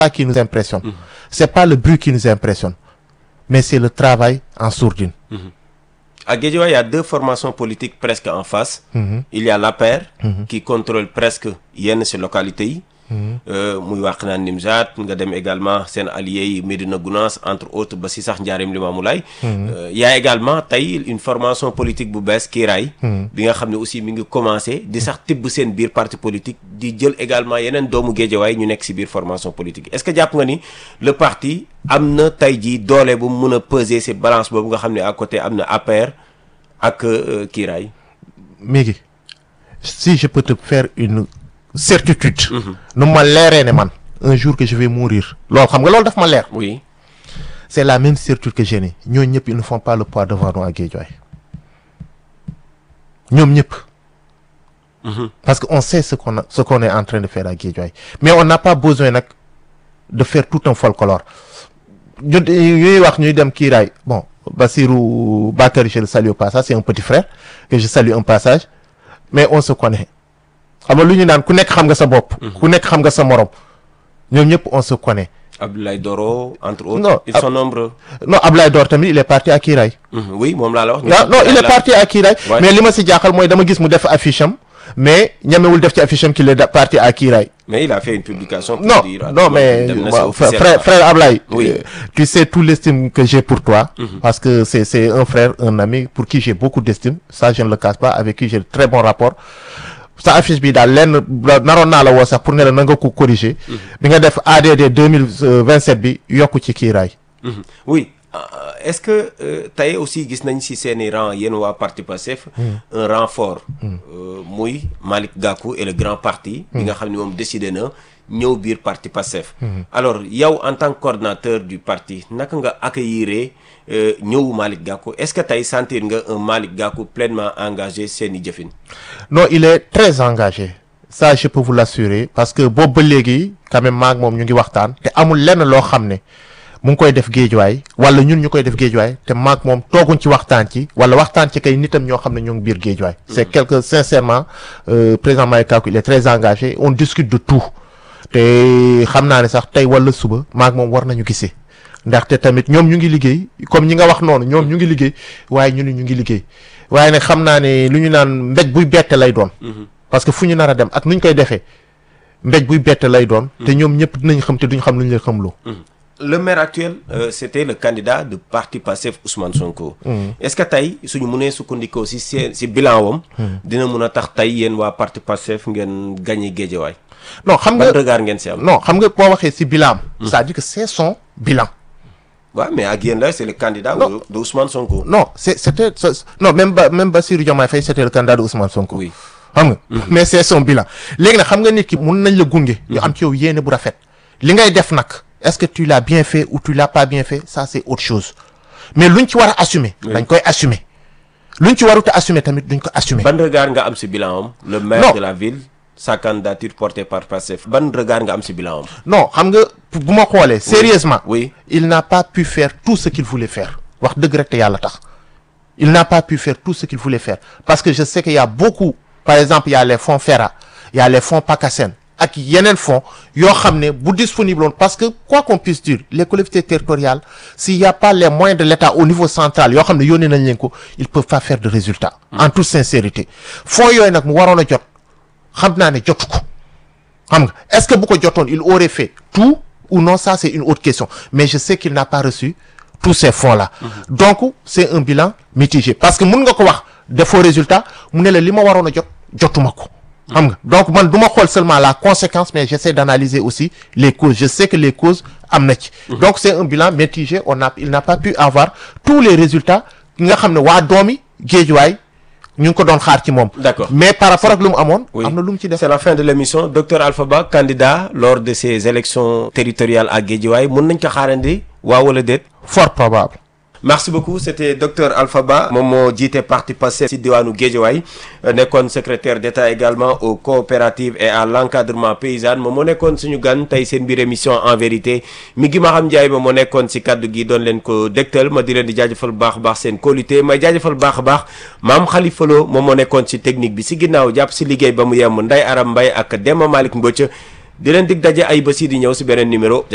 pas qui nous impressionne c'est pas le bruit qui nous impressionne mais c'est le travail en sourdine À Guédiawaye, il y a deux formations politiques presque en face. Il y a l'APR qui contrôle presque yenn ci localités yi. Euh, muy Wakhinane Nimzatt nga dem également seen alliés yi Médina Gounass entre autres ba ci sax Ndiarème Limamoulaye. Euh, il y a également tey une formation politique bu bees Kiiraay. bi nga xam ne aussi mi ngi commencé di sax tibb seen biir parti politique di jël également yeneen doomu Guédiawaye ñu nekk ci biir formation politique est-ce que jàpp nga ni le parti am na tey jii doole bu mu mën a peser ci balance boobu nga xam ne à côté am na APR ak euh, Kiiraay. Mégui si je peux te faire une certitude nu ma leeree ne man un jour que je vais mourir loolu xam nga loolu daf ma leer oui. c'est la même certitude que j'ai ni ñooñu ñëpp ils ne font pas le poids devant nous à Guédiawaye ñoom ñëpp parce que on sait ce qu'on a ce qu'on est en train de faire à Guédiawaye mais on n'a pas besoin nag de faire tout un folklore ñu ñuy wax ñuy dem kiiraay bon Bassirou Bakary je le salue au passage c'est un petit frère que je salue un passage mais on se connaît xam nga lu ñu naan ku nekk xam nga sa bopp ku nekk xam nga sa morom ñoom ñëpp on se connaît Abdoulaye Doro entre autres. Non, ils Ab- sont nombreux. non Ablaye Dor tamit il est parti à Kiiraay Mhm, oui moom laa la wax. ah non il est parti à Kiiraay Ouais. mais li ma si jaaxal mooy dama gis mu def affiche am mais ñamewul def ci affiche am qu'il est da- parti à Kiiraay mais il a fait une publication. pour non dire non mais dem na si waaw, officiellement. frère frère Ablaye Oui. euh, tu sais tout l'estime que j'ai pour toi parce que c'est c'est un frère un ami pour qui j'ai beaucoup d'estime ça je ne le cache pas avec qui j'ai de très bon rapport sa affiche bi daal lenn naroon naa la woo sax pour ne la na nga ko corriger bi nga def ADD 2027 bi yokku ci Kiiraay Mhm. oui euh, est-ce que euh, tey aussi gis nañ ci seeni rang yéen waa parti Pastef un renfort euh, muy Malick Gakou et le grand parti bi nga xam ne moom décidé na ñëw biir parti Pastef alors yow en tant que coordinateur du parti naka nga accueillir euh, ñëwu Malick Gakou est-ce que tey sentir nga un Malick Gakou pleinement engagé seeni jëfin non il est très engagé ça je peux vous l'assurer parce que boobu ba léegi quand même maag moom ñu ngi waxtaan te amul lenn loo xam ne mu ngi koy def géejuwaay wala ñun ñu koy def géejuwaay te maag moom tooguñ ci waxtaan ci wala waxtaan ci kay nitam ñoo xam ne ñoo ngi biir géejuwaay c'est quelque sincèrement euh, président Malick Gakou il est très engagé on discute de tout te xam naa ne sax tey wala suba maag moom war nañu gisee ndaxte tamit ñoom ñu ngi liggéey comme ñi nga wax noonu ñoom ñu ngi liggéey waaye ñu ni ñu ngi liggéey waaye nag xam naa ne lu ñu naan mbéj buy bette lay doon parce que fu ñu nar a dem ak nu ñu koy defee mbéj buy bette lay doon te ñoom ñëpp dinañ xam te duñ xam lu ñu leen xamloo le maire actuel euh, c'était le candidat de parti Pastef Ousmane Sonko. est-ce que tey suñu mënee sukkandikoo ci seen ci bilan wam dina mun a tax tey yéen waa parti Pastef ngeen gagné Guédiawaye. non xam ban nga regard ngeen ci am. non xam nga boo waxee ci bilan c'est-à-dire que c'est son bilan waaw mais ak yéen la c'est le candidat Non. de de Ousmane Sonko. non c'est c'était c'est- non même ba même Bassirou Diomaye Faye c'était le candidat de Ousmane Sonko oui xam nga mais c'est son bilan léegi nag xam nga nit ki mun nañ la gunge ñu am ci yow yéene bu rafet li ngay def nag est-ce que tu l'as bien fait ou tu l'as pas bien fait ça c'est autre chose mais luñ ci war a assumer dañ koy assumer luñ ci warut a assumer tamit duñ ko assumer ban regard nga am ci bilan am. le maire Non. de la ville sa candidature portée par Pastef ban regard nga am ci bilan am. non xam nga bu ma xoolee sérieusement oui il n'a pas pu faire tout ce qu'il voulait faire wax dëgg rek te yàlla tax il n'a pas pu faire tout ce qu'il voulait faire parce que je sais qu'il y a beaucoup par exemple il y a les fonds FERA il y a les fonds PACASEN ak yeneen fonds yoo xam ne bu disponible woon parce que quoi qu'on puisse dire les collectivités territoriales s'il y a pas les moyens de l'État au niveau central yoo xam ne yónnee nañ leen ko ils peuvent pas faire de résultats en toute sincérité fonds yooyu nag mu waroon a jot xam naa ne jotu ko xam nga est-ce que bu ko jotoon il aurait fait tout ou non ça c'est une autre question mais je sais qu'il n'a pas reçu tous ces fonds-là donc c'est un bilan mitigé parce que mun nga ko wax defoo résultat mu ne la li ma waroon a jot jotuma ko xam nga donc man du ma xool seulement la conséquence mais j'essaie d'analyser aussi les causes je sais que les causes am na ci donc c'est un bilan mitigé on a il n'a pas pu avoir tous les résultats nga xam ne waa doomi Géejuwaay ñu ngi ko doon xaar ci moom D'accord. mais par rapport ak lu mu amoon Oui. am na lu mu ci def C'est la fin de l'émission docteur Alpha Ba candidat lors de ces élections territoriales à Guédiawaye mun nañ ko xaarandi waaw wala déet. fort probable merci beaucoup c'était docteur Alpha Ba moom moo jiite parti Pastef ci diwaanu Guédiawaye euh, nekkoon secrétaire d'État également aux coopératives et à l'encadrement paysan moom moo nekkoon suñu gan tey seen biir émission en vérité mi ngi ma xam Ndiaye ba moo nekkoon ci kaddu gi doon leen ko dégtal ma di leen di jaajëfal bu baax a baax seen qualité may jaajëfal bu baax a baax maam Khalifa Lo moom moo nekkoon ci technique bi ci ginnaaw jàpp ci liggéey ba mu yem Ndeye Aram Mbaye ak Demba Malick Mbodj di leen dig daje ay bés yi di ñëw ci beneen numéro